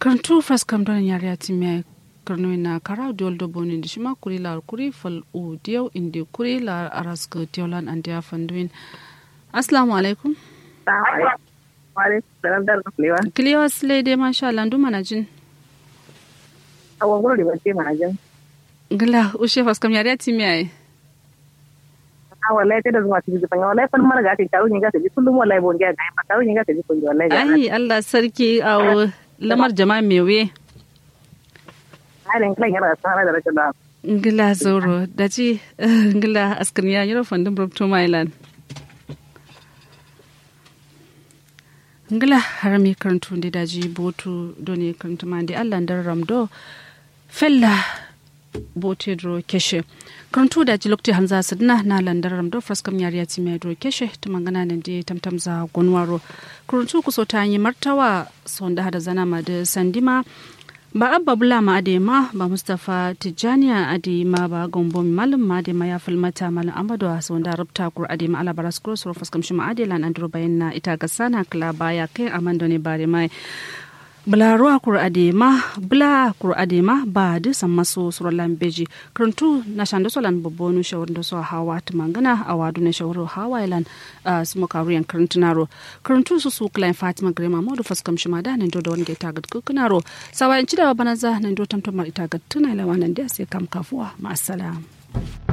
karantu fras kam don yare ati me karno na kara diol do boni di shima kuri la kuri fal u diyo indi kuri la aras ko diolan and ya fanduin assalamu alaikum kiliyo asle de masha Allah ndu manajin awon gudu da bace manajin gila ushe fas kam yare ati me ai wallahi ta da zuwa cikin jifan wallahi fan mara ga ta taro ni ga ta ji kullum wallahi bon ga ga taro ni ga ta ji kullum wallahi ga ai Allah sarki awo lamar jama'a mewe halin kan yana tsara da rashin da ngila zoro da ci ngila askan ya yiro fandin brokto mailan ngila harami karantu da daji botu doni karantu ma da Allah dan ramdo fella bote dro keshe karantu da ji lokti hanza sadna na landar ramdo fraskam yari ya timi dro keshe to mangana nan de tamtam za gonwaro karantu kuso ta yi martawa sonda hada zana ma da sandima ba abba bula ma adema ba mustapha tijjaniya adema ba gombo malam ma adema ya filmata malam amadu a sonda rubta kur adema ala baras kuro suru faskam shi ma adelan andro bayan na ita ga sana kala baya kai amando ne bare mai bula ruwa kur adema bula kur adema ba da san maso suru lambeji karantu na shanda solan babbo shawar da so hawa ta mangana a wadu na shawar hawa ilan su makariyan karantunaro karantu su su klain fatima grema modu faskam shi ma da nan do da wani gaita gad kukunaro sawa in ci da bana za nan do tamtamar ita gad tuna lawa nan da sai kam kafuwa ma